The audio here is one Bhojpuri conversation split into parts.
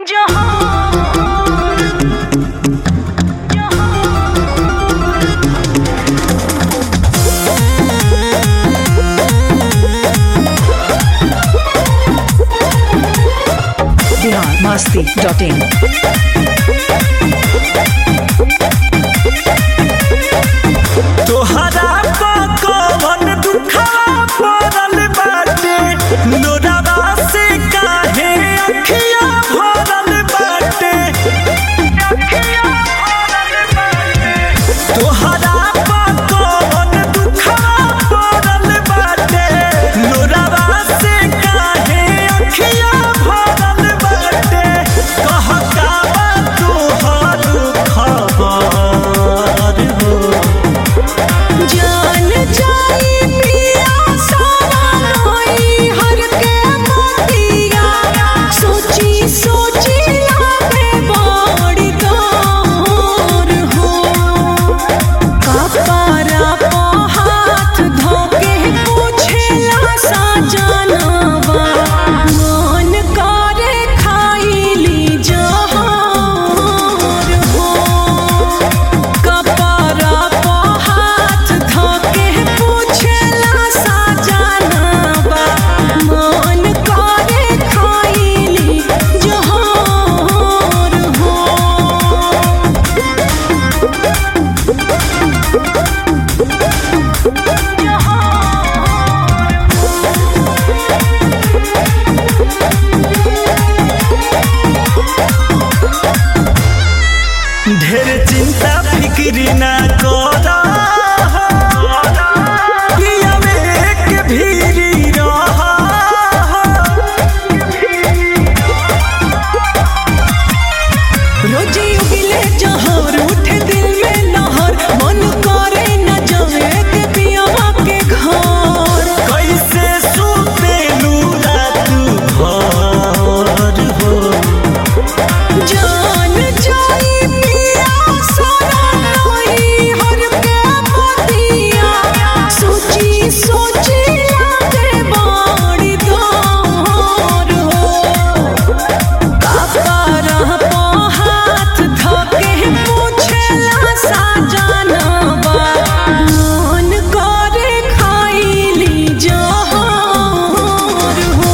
बिहार मस्ती डॉट इन तोहरा कौन दुखवा पड़ल बाटे लोरावा से काहे अखिया भरल बाटे तोहरा कौन दुखवा पड़ल बाटे लोरावा से काहे अखिया भरल बाटे कहका बा तोहर खबर हो जान जाई पिया सवाई हर के मोतिया सोची सोची लागे बड़ी तोर हो कपरा पो हाथ धोके पूछेला सा जानवा मन करे खाइली जहर हो कपरा पो हाथ धोके पूछेला सा जानवा मन करे खाइली जहर हो ढेर चिंता फिक्री ना कर पिया में एक भीरी रह रोजी उगिले जहर उठे दिल में लहर मन करे न जाए के पियावा के घर कैसे सुतेलू रात भर हो जान जाई पिया सराई हर के मोतिया सोची सोची लागे बड़ी दौर हो कपरा पो हाथ धोके पूछेला सा जानवा मन करे खाइली जहर हो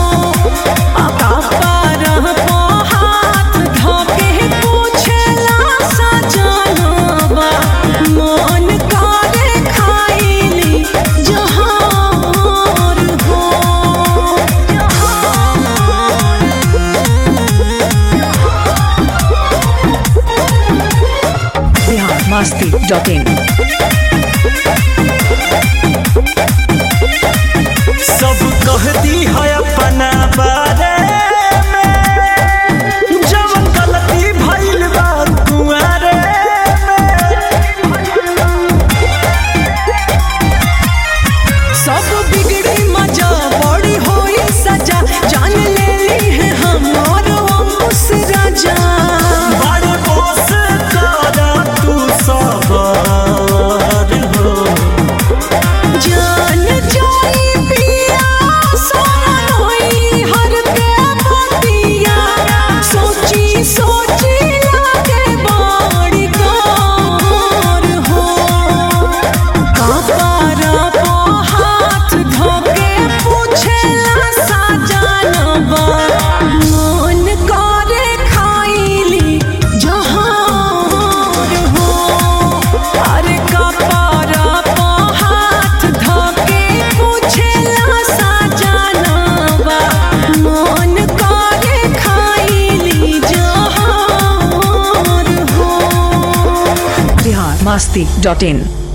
कपरा पो हाथ धोके पूछेला सा जानवा मन करे खाइली जहर हो बिहार मस्ती डॉट इन सब कह दी है अपना बारे में जवन गलती भइल बा कुआरे सब बिगड़ी मजा बड़ी होई सजा जान ले ली है हमार अंकुश राजा बड़ बोस कर तू सबर हो जान जाई पिया सोना होई हर के मोतिया सोची सोची लागे बड़ी कार हो कपरा पो हाथ धोके पूछेला सा जानवा मन करे खाइली जहर हो अरे कपरा पो हाथ धोके पूछेला सा जानवा मन करे खाइली जहर हो बिहार मस्ती डॉट इन